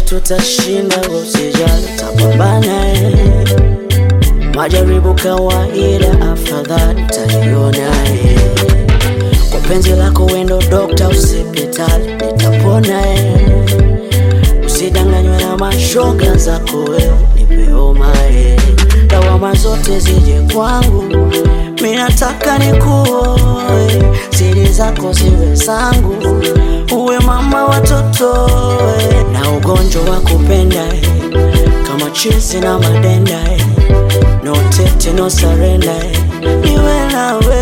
tutashinda, usijali, tapambana eh. Majaribu kawaida, afadhali taiona eh. Kwa penzi lako wendo dokta, usipitali, nitapona eh. Usidanganywe na mashoga zako wewe, nipe homa eh. Lawama zote zije kwangu, mi nataka nikuoe, siri zako ziwe zangu, uwe mama watoto eh. na ugonjwa wa kupenda eh. kama chizi na madenda eh. no tete no surrender eh. niwe nawe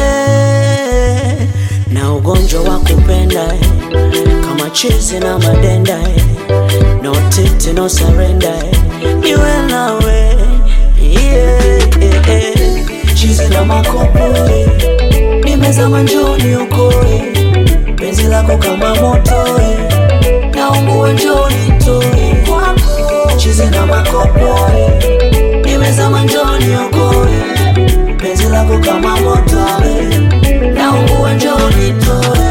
na ugonjwa wa kupenda eh. kama chizi na madenda eh. no tete no surrender eh. niwe nawe yeah, yeah, yeah. chizi na makopo eh. nimezama njoni ukoe penzi lako kama moto eh. naungua njoni toe kwako chizi na makopo eh. nimezama njoni ukoe penzi lako kama moto eh. naungua njoni toe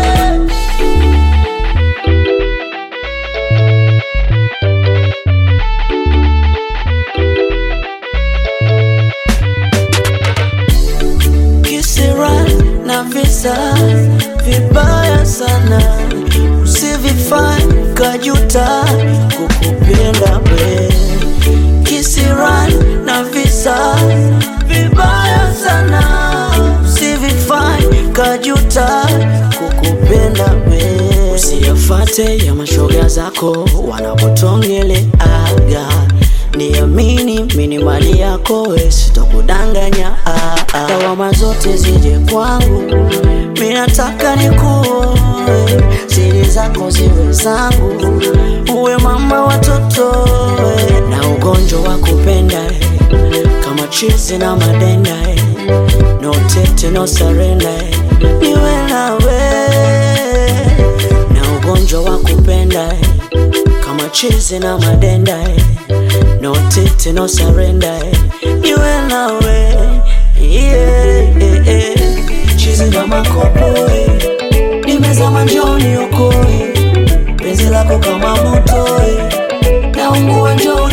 kisira na visa vibaya sana, usivifanye kajuta kukupenda we. Kisira na visa vibaya sana, usivifanye kajuta kukupenda we. Usiyafate ya mashoga zako wanapotongeleaga Niamini mini mali yako we, sitokudanganya ah, ah. Lawama zote zije kwangu, mi nataka nikuoe, siri zako ziwe zangu, uwe mama watoto we, na ugonjwa wa kupenda eh, kama chizi na madenda eh, no tete no surrender eh, niwe nawe na ugonjwa wa kupenda eh, kama chizi na madenda eh, no tete no surrender eh, niwe nawe yeah, yeah, yeah. chizi na makopo eh, nimezama njoni ukoe penzi lako kama moto eh, naungua njoni